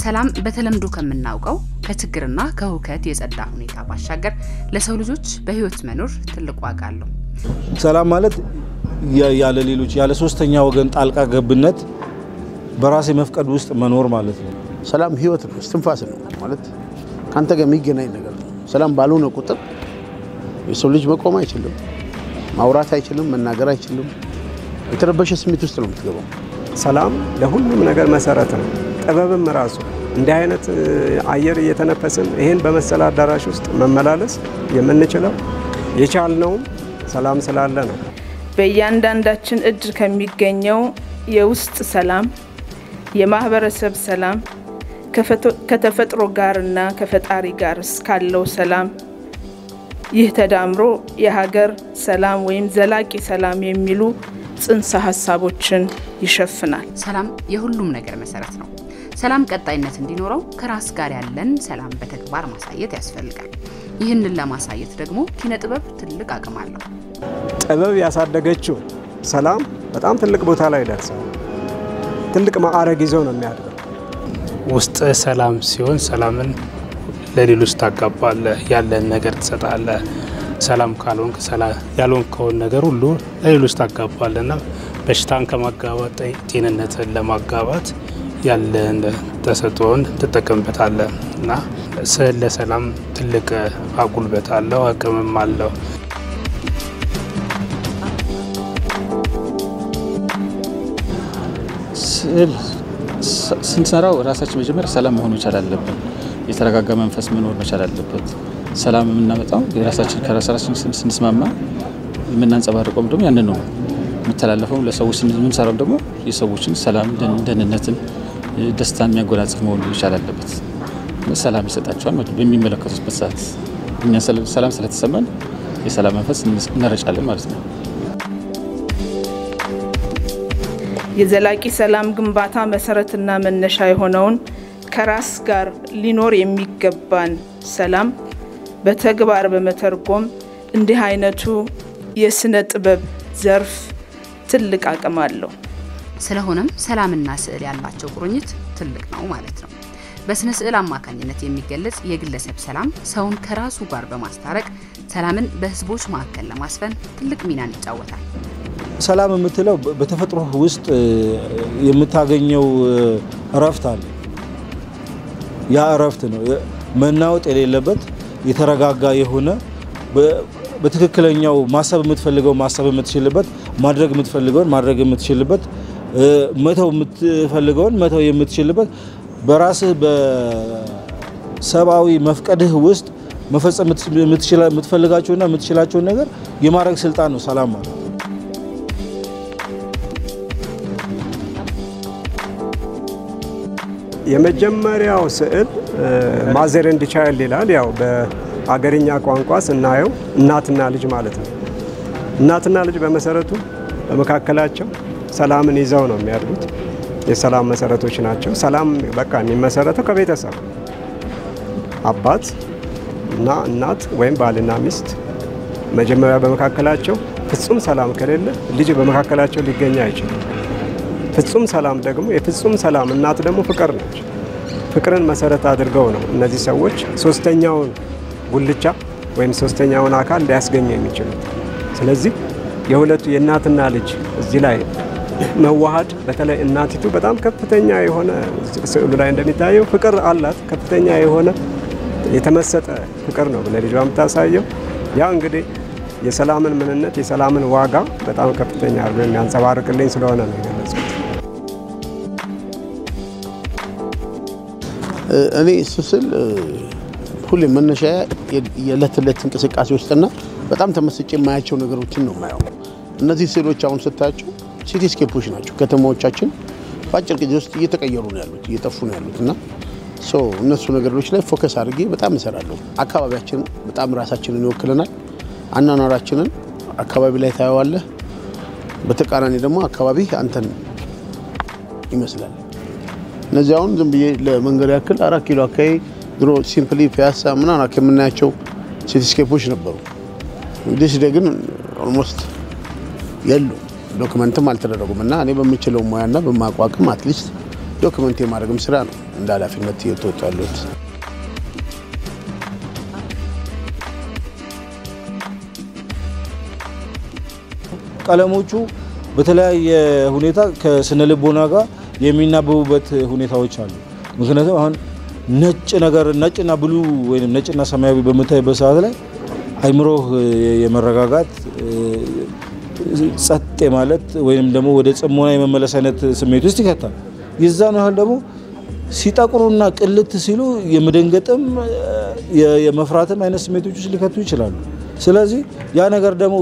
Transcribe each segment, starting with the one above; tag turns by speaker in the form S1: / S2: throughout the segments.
S1: ሰላም በተለምዶ ከምናውቀው ከችግርና ከሁከት የጸዳ ሁኔታ ባሻገር ለሰው ልጆች በህይወት መኖር ትልቅ ዋጋ አለው።
S2: ሰላም ማለት ያለ ሌሎች ያለ ሶስተኛ ወገን ጣልቃ ገብነት በራሴ መፍቀድ ውስጥ መኖር ማለት ነው።
S3: ሰላም ህይወት ነው፣ እስትንፋስ ነው ማለት ከአንተ ጋር የሚገናኝ ነገር ነው። ሰላም ባልሆነ ቁጥር የሰው ልጅ መቆም አይችልም፣ ማውራት አይችልም፣ መናገር አይችልም። የተረበሸ ስሜት ውስጥ ነው የምትገባው።
S4: ሰላም ለሁሉም ነገር መሰረት ነው። ጥበብም ራሱ እንዲህ አይነት አየር እየተነፈስን ይህን በመሰለ አዳራሽ ውስጥ መመላለስ የምንችለው የቻልነውም ሰላም ስላለ ነው።
S5: በእያንዳንዳችን እጅ ከሚገኘው የውስጥ ሰላም፣ የማህበረሰብ ሰላም፣ ከተፈጥሮ ጋርና ከፈጣሪ ጋር እስካለው ሰላም ይህ ተዳምሮ የሀገር ሰላም ወይም ዘላቂ ሰላም የሚሉ ጽንሰ ሀሳቦችን ይሸፍናል።
S1: ሰላም የሁሉም ነገር መሰረት ነው። ሰላም ቀጣይነት እንዲኖረው ከራስ ጋር ያለን ሰላም በተግባር ማሳየት ያስፈልጋል። ይህንን ለማሳየት ደግሞ ኪነ ጥበብ ትልቅ አቅም አለው።
S4: ጥበብ ያሳደገችው ሰላም በጣም ትልቅ ቦታ ላይ ደርሰው ትልቅ ማዕረግ ይዞ ነው የሚያድገው።
S6: ውስጥ ሰላም ሲሆን ሰላምን ለሌሎች ታጋባለህ፣ ያለን ነገር ትሰጣለህ። ሰላም ካልሆንክ ያልሆንከውን ነገር ሁሉ ለሌሎች ታጋባለህ እና በሽታን ከማጋባት ጤንነትን ለማጋባት ያለን ተሰጥኦን ትጠቀምበታለህ እና ስዕል ለሰላም ትልቅ አጉልበት አለው፣ አቅምም አለው።
S7: ስዕል ስንሰራው ራሳችን መጀመሪያ ሰላም መሆን መቻል አለብን። የተረጋጋ መንፈስ መኖር መቻል አለበት። ሰላም የምናመጣው የራሳችን ከራሳችን ስንስማማ የምናንጸባርቀውም ደግሞ ያንን ነው የሚተላለፈው ለሰዎች የምንሰራው ደግሞ የሰዎችን ሰላም፣ ደህንነትን፣ ደስታን የሚያጎናጽፍ መሆኑ መቻል አለበት። ሰላም ይሰጣቸዋል በሚመለከቱበት ሰዓት እኛ ሰላም ስለተሰማን የሰላም መንፈስ እንረጫለን ማለት ነው።
S5: የዘላቂ ሰላም ግንባታ መሰረትና መነሻ የሆነውን ከራስ ጋር ሊኖር የሚገባን ሰላም በተግባር በመተርጎም እንዲህ አይነቱ የስነ ጥበብ ዘርፍ ትልቅ አቅም አለው።
S1: ስለሆነም ሰላምና ስዕል ያላቸው ቁርኝት ትልቅ ነው ማለት ነው። በስነ ስዕል አማካኝነት የሚገለጽ የግለሰብ ሰላም ሰውን ከራሱ ጋር በማስታረቅ ሰላምን በህዝቦች መካከል ለማስፈን ትልቅ ሚናን ይጫወታል።
S2: ሰላም የምትለው በተፈጥሮ ውስጥ የምታገኘው እረፍት አለ። ያ እረፍት ነው መናወጥ የሌለበት የተረጋጋ የሆነ በትክክለኛው ማሰብ የምትፈልገው ማሰብ የምትችልበት ማድረግ የምትፈልገውን ማድረግ የምትችልበት መተው የምትፈልገውን መተው የምትችልበት በራስህ በሰብአዊ መፍቀድህ ውስጥ መፈጸም የምትፈልጋቸውና የምትችላቸውን ነገር የማድረግ ስልጣን ነው ሰላም ማለት።
S4: የመጀመሪያው ስዕል ማዘር ኤንድ ቻይልድ ይላል። ያው በአገርኛ ቋንቋ ስናየው እናትና ልጅ ማለት ነው። እናትና ልጅ በመሰረቱ በመካከላቸው ሰላምን ይዘው ነው የሚያድጉት። የሰላም መሰረቶች ናቸው። ሰላም በቃ የሚመሰረተው ከቤተሰብ አባት እና እናት ወይም ባልና ሚስት መጀመሪያ በመካከላቸው ፍጹም ሰላም ከሌለ ልጅ በመካከላቸው ሊገኝ አይችልም። ፍጹም ሰላም ደግሞ የፍጹም ሰላም እናት ደግሞ ፍቅር ነች። ፍቅርን መሰረት አድርገው ነው እነዚህ ሰዎች ሶስተኛውን ጉልቻ ወይም ሶስተኛውን አካል ሊያስገኙ የሚችሉት። ስለዚህ የሁለቱ የእናትና ልጅ እዚህ ላይ መዋሃድ በተለይ እናቲቱ በጣም ከፍተኛ የሆነ ስዕሉ ላይ እንደሚታየው ፍቅር አላት። ከፍተኛ የሆነ የተመሰጠ ፍቅር ነው ለልጇ የምታሳየው። ያ እንግዲህ የሰላምን ምንነት የሰላምን ዋጋ በጣም ከፍተኛ አድርጎ የሚያንጸባርቅልኝ ስለሆነ ነው የገለጽኩት።
S3: እኔ ስስል ሁሌ መነሻ የዕለት ዕለት እንቅስቃሴ ውስጥና በጣም ተመስጬ የማያቸው ነገሮችን ነው የማየው። እነዚህ ስዕሎች አሁን ስታያቸው ሲቲስኬፖች ናቸው። ከተማዎቻችን በአጭር ጊዜ ውስጥ እየተቀየሩ ነው ያሉት፣ እየጠፉ ነው ያሉት እና እነሱ ነገሮች ላይ ፎከስ አድርጌ በጣም እሰራለሁ። አካባቢያችን በጣም ራሳችንን ይወክለናል። አኗኗራችንን አካባቢ ላይ ታየዋለህ። በተቃራኒ ደግሞ አካባቢ አንተን ይመስላል። እነዚህ አሁን ዝም ብዬ ለመንገድ ያክል አራት ኪሎ አካባቢ ድሮ ሲምፕሊ ፒያሳ ምናምን የምናያቸው ሲቲስኬፖች ነበሩ። ዲስ ግን ኦልሞስት የሉ ዶክመንትም አልተደረጉም እና እኔ በምችለው ሙያና በማቋቅም አትሊስት ዶክመንት የማድረግም ስራ ነው እንደ ኃላፊነት እየተወጡ ያሉት።
S2: ቀለሞቹ በተለያየ ሁኔታ ከስነ ልቦና ጋር የሚናበቡበት ሁኔታዎች አሉ። ምክንያቱም አሁን ነጭ ነገር ነጭና ብሉ ወይም ነጭና ሰማያዊ በምታይበት ሰዓት ላይ አይምሮህ የመረጋጋት ጸጥ ማለት ወይም ደግሞ ወደ ጽሞና የመመለስ አይነት ስሜት ውስጥ ይከታል። የዛን ያህል ደግሞ ሲጠቁሩና ቅልት ሲሉ የመደንገጥም የመፍራትም አይነት ስሜቶች ውስጥ ሊከቱ ይችላሉ። ስለዚህ ያ ነገር ደግሞ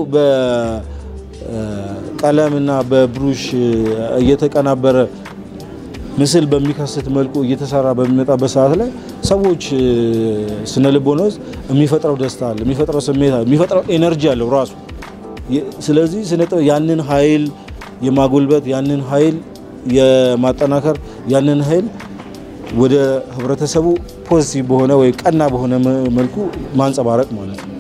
S2: በቀለምና በብሩሽ እየተቀናበረ ምስል በሚከስት መልኩ እየተሰራ በሚመጣበት ሰዓት ላይ ሰዎች ስነ ልቦና ውስጥ የሚፈጥረው ደስታ አለ፣ የሚፈጥረው ስሜት አለ፣ የሚፈጥረው ኤነርጂ አለው ራሱ። ስለዚህ ስነ ጥበብ ያንን ኃይል የማጎልበት ያንን ኃይል የማጠናከር ያንን ኃይል ወደ ህብረተሰቡ ፖዚቲቭ በሆነ ወይ ቀና በሆነ መልኩ ማንጸባረቅ ማለት ነው።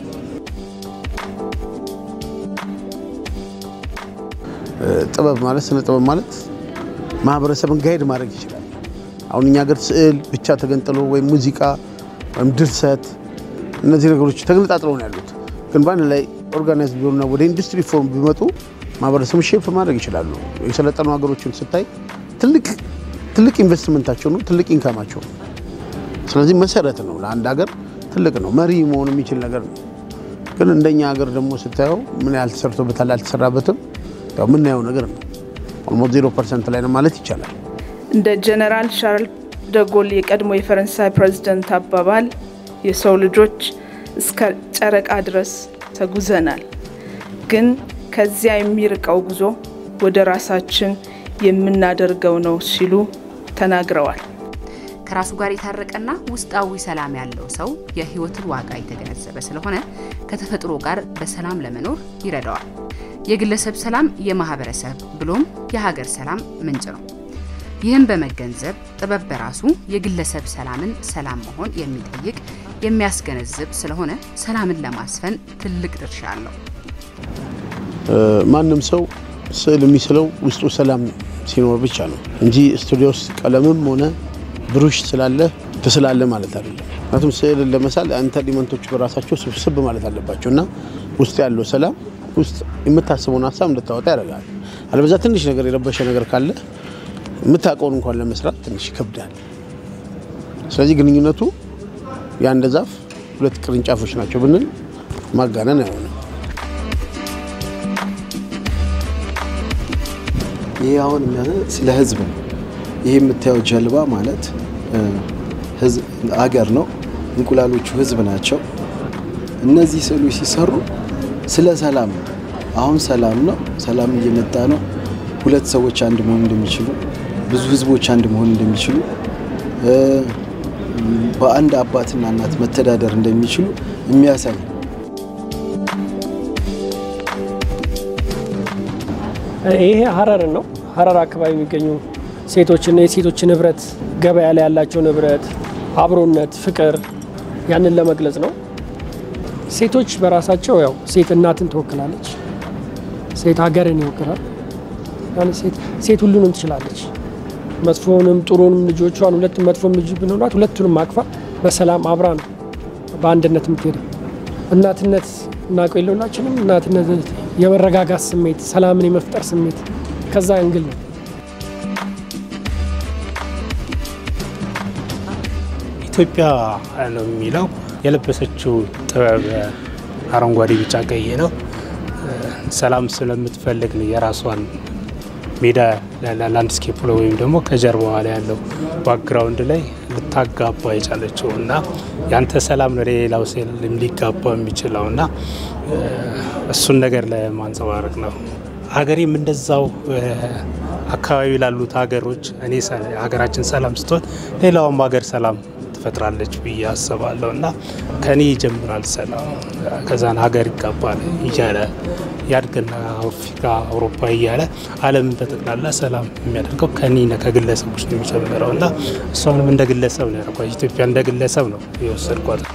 S3: ጥበብ ማለት ስነ ጥበብ ማለት ማህበረሰብን ጋይድ ማድረግ ይችላል። አሁን እኛ ሀገር ስዕል ብቻ ተገንጥሎ ወይም ሙዚቃ ወይም ድርሰት እነዚህ ነገሮች ተገነጣጥለው ነው ያሉት። ግን በአንድ ላይ ኦርጋናይዝ ቢሆኑና ወደ ኢንዱስትሪ ፎርም ቢመጡ ማህበረሰብን ሼፕ ማድረግ ይችላሉ። የሰለጠኑ ሀገሮችን ስታይ ትልቅ ትልቅ ኢንቨስትመንታቸው ነው፣ ትልቅ ኢንካማቸው ነው። ስለዚህ መሰረት ነው ለአንድ ሀገር ትልቅ ነው፣ መሪ መሆን የሚችል ነገር ነው። ግን እንደኛ ሀገር ደግሞ ስታየው ምን ያህል ተሰርቶበታል አልተሰራበትም፣ ያው የምናየው ነገር ነው። ኦልሞስት ዜሮ ፐርሰንት ላይ ነው ማለት ይቻላል።
S5: እንደ ጀነራል ሻርል ደጎል የቀድሞ የፈረንሳይ ፕሬዝደንት አባባል የሰው ልጆች እስከ ጨረቃ ድረስ ተጉዘናል፣ ግን ከዚያ የሚርቀው ጉዞ ወደ ራሳችን የምናደርገው ነው ሲሉ ተናግረዋል።
S1: ከራሱ ጋር የታረቀና ውስጣዊ ሰላም ያለው ሰው የሕይወትን ዋጋ የተገነዘበ ስለሆነ ከተፈጥሮ ጋር በሰላም ለመኖር ይረዳዋል። የግለሰብ ሰላም የማህበረሰብ ብሎም የሀገር ሰላም ምንጭ ነው። ይህም በመገንዘብ ጥበብ በራሱ የግለሰብ ሰላምን ሰላም መሆን የሚጠይቅ የሚያስገነዝብ ስለሆነ ሰላምን ለማስፈን ትልቅ ድርሻ አለው።
S3: ማንም ሰው ስዕል የሚስለው ውስጡ ሰላም ሲኖር ብቻ ነው እንጂ ስቱዲዮ ውስጥ ቀለምም ሆነ ብሩሽ ስላለ ትስላለ ማለት አይደለም። ምክንያቱም ስዕልን ለመሳል አንተ ኤሊመንቶች በራሳቸው ስብስብ ማለት አለባቸው እና ውስጥ ያለው ሰላም ውስጥ የምታስበውን ሀሳብ እንድታወጣ ያደርጋል። አለበዛ ትንሽ ነገር የረበሸ ነገር ካለ የምታውቀውን እንኳን ለመስራት ትንሽ ይከብዳል። ስለዚህ ግንኙነቱ የአንድ ዛፍ ሁለት ቅርንጫፎች ናቸው ብንል ማጋነን አይሆንም።
S8: ይሄ አሁን የሚያሳይ ስለ ህዝብ ነው። ይሄ የምታየው ጀልባ ማለት አገር ነው። እንቁላሎቹ ህዝብ ናቸው። እነዚህ ስዕሎች ሲሰሩ ስለ ሰላም ነው። አሁን ሰላም ነው፣ ሰላም እየመጣ ነው። ሁለት ሰዎች አንድ መሆን እንደሚችሉ፣ ብዙ ህዝቦች አንድ መሆን እንደሚችሉ፣ በአንድ አባትና እናት መተዳደር እንደሚችሉ የሚያሳይ
S9: ይሄ ሀረርን ነው። ሀረር አካባቢ የሚገኙ ሴቶችና የሴቶችን ንብረት ገበያ ላይ ያላቸው ንብረት፣ አብሮነት፣ ፍቅር ያንን ለመግለጽ ነው። ሴቶች በራሳቸው ያው ሴት እናትን ትወክላለች፣ ሴት ሀገርን ይወክላል። ሴት ሁሉንም ትችላለች። መጥፎንም ጥሩንም ልጆቿን ሁለቱም መጥፎም ልጅ ብንሆናት ሁለቱንም አቅፋ በሰላም አብራ ነው በአንድነት የምትሄደው። እናትነት እናውቀው የለ ሁላችንም እናትነት የመረጋጋት ስሜት፣ ሰላምን የመፍጠር ስሜት ከዛ እንግል ነው።
S6: ኢትዮጵያ ነው የሚለው የለበሰችው ጥበብ አረንጓዴ፣ ቢጫ፣ ቀይ ነው። ሰላም ስለምትፈልግ ነው የራሷን ሜዳ ላንድስኬፕ ላይ ወይም ደግሞ ከጀርባዋ ላይ ያለው ባክግራውንድ ላይ ልታጋባ የቻለችው እና ያንተ ሰላም ነው ለሌላው ሴል ሊጋባ የሚችለው እና እሱን ነገር ለማንጸባረቅ ነው። ሀገሬም እንደዛው አካባቢ ላሉት ሀገሮች እኔ ሀገራችን ሰላም ስትሆን ሌላውም ሀገር ሰላም ትፈጥራለች ብዬ አስባለሁ እና ከኔ ይጀምራል ሰላም፣ ከዛን ሀገር ይጋባል እያለ ያድግና አፍሪካ፣ አውሮፓ እያለ ዓለምን በጠቅላላ ሰላም የሚያደርገው ከኔ ከግለሰቦች ነው የሚጀምረው እና እሷንም እንደ ግለሰብ ነው ያደርጓት። ኢትዮጵያ እንደ ግለሰብ ነው የወሰድኳት።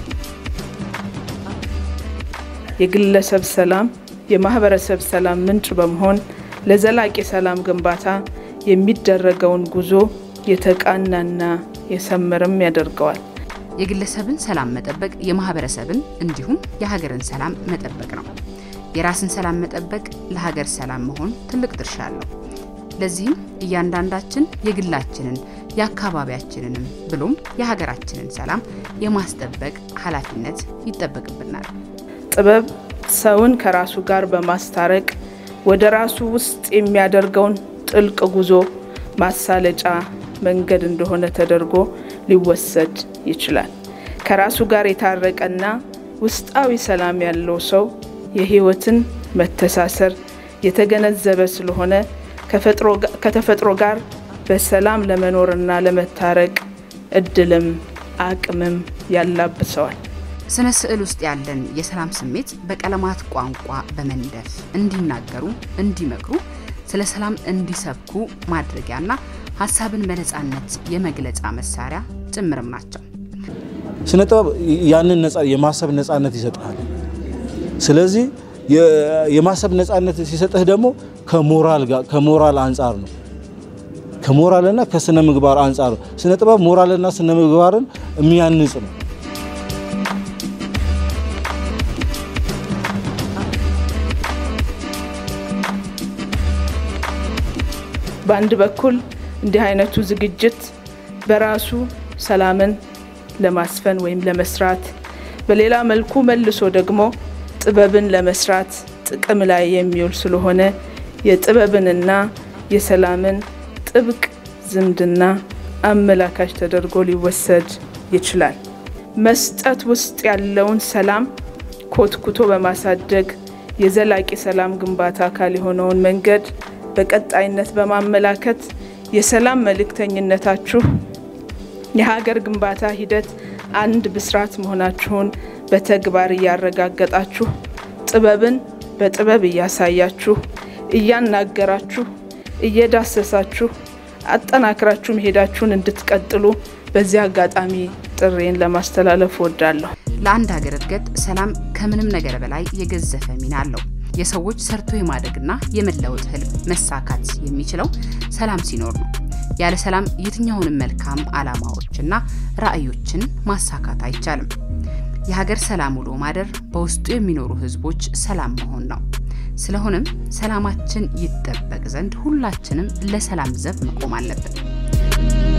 S5: የግለሰብ ሰላም የማህበረሰብ ሰላም ምንጭ በመሆን ለዘላቂ ሰላም ግንባታ የሚደረገውን ጉዞ የተቃናና የሰመረም ያደርገዋል።
S1: የግለሰብን ሰላም መጠበቅ የማህበረሰብን እንዲሁም የሀገርን ሰላም መጠበቅ ነው። የራስን ሰላም መጠበቅ ለሀገር ሰላም መሆን ትልቅ ድርሻ አለው። ለዚህም እያንዳንዳችን የግላችንን የአካባቢያችንንም ብሎም የሀገራችንን ሰላም የማስጠበቅ ኃላፊነት ይጠበቅብናል።
S5: ጥበብ ሰውን ከራሱ ጋር በማስታረቅ ወደ ራሱ ውስጥ የሚያደርገውን ጥልቅ ጉዞ ማሳለጫ መንገድ እንደሆነ ተደርጎ ሊወሰድ ይችላል። ከራሱ ጋር የታረቀና ውስጣዊ ሰላም ያለው ሰው የህይወትን መተሳሰር የተገነዘበ ስለሆነ ከተፈጥሮ ጋር በሰላም ለመኖርና ለመታረቅ እድልም አቅምም ያላብሰዋል።
S1: ስነ ስዕል ውስጥ ያለን የሰላም ስሜት በቀለማት ቋንቋ በመንደፍ እንዲናገሩ፣ እንዲመክሩ፣ ስለ ሰላም እንዲሰብኩ ማድረጊያና ሀሳብን በነፃነት የመግለጫ መሳሪያ ጭምርም ናቸው።
S2: ስነ ጥበብ ያንን ነፃ የማሰብ ነፃነት ይሰጥሃል። ስለዚህ የማሰብ ነፃነት ሲሰጥህ ደግሞ ከሞራል ጋር ከሞራል አንጻር ነው ከሞራልና ከስነ ምግባር አንጻር ነው። ስነ ጥበብ ሞራልና ስነ ምግባርን የሚያንጽ ነው።
S5: በአንድ በኩል እንዲህ አይነቱ ዝግጅት በራሱ ሰላምን ለማስፈን ወይም ለመስራት፣ በሌላ መልኩ መልሶ ደግሞ ጥበብን ለመስራት ጥቅም ላይ የሚውል ስለሆነ የጥበብንና የሰላምን ጥብቅ ዝምድና አመላካች ተደርጎ ሊወሰድ ይችላል። መስጠት ውስጥ ያለውን ሰላም ኮትኩቶ በማሳደግ የዘላቂ ሰላም ግንባታ አካል የሆነውን መንገድ በቀጣይነት በማመላከት የሰላም መልእክተኝነታችሁ የሀገር ግንባታ ሂደት አንድ ብስራት መሆናችሁን በተግባር እያረጋገጣችሁ ጥበብን በጥበብ እያሳያችሁ እያናገራችሁ እየዳሰሳችሁ አጠናክራችሁ መሄዳችሁን እንድትቀጥሉ በዚህ አጋጣሚ ጥሬን ለማስተላለፍ ወዳለሁ።
S1: ለአንድ ሀገር እድገት ሰላም ከምንም ነገር በላይ የገዘፈ ሚና አለው። የሰዎች ሰርቶ የማደግና የመለወጥ ህልም መሳካት የሚችለው ሰላም ሲኖር ነው። ያለ ሰላም የትኛውንም መልካም ዓላማዎችና ራዕዮችን ማሳካት አይቻልም። የሀገር ሰላም ውሎ ማደር በውስጡ የሚኖሩ ህዝቦች ሰላም መሆን ነው። ስለሆነም ሰላማችን ይጠበቅ ዘንድ ሁላችንም ለሰላም ዘብ መቆም አለብን።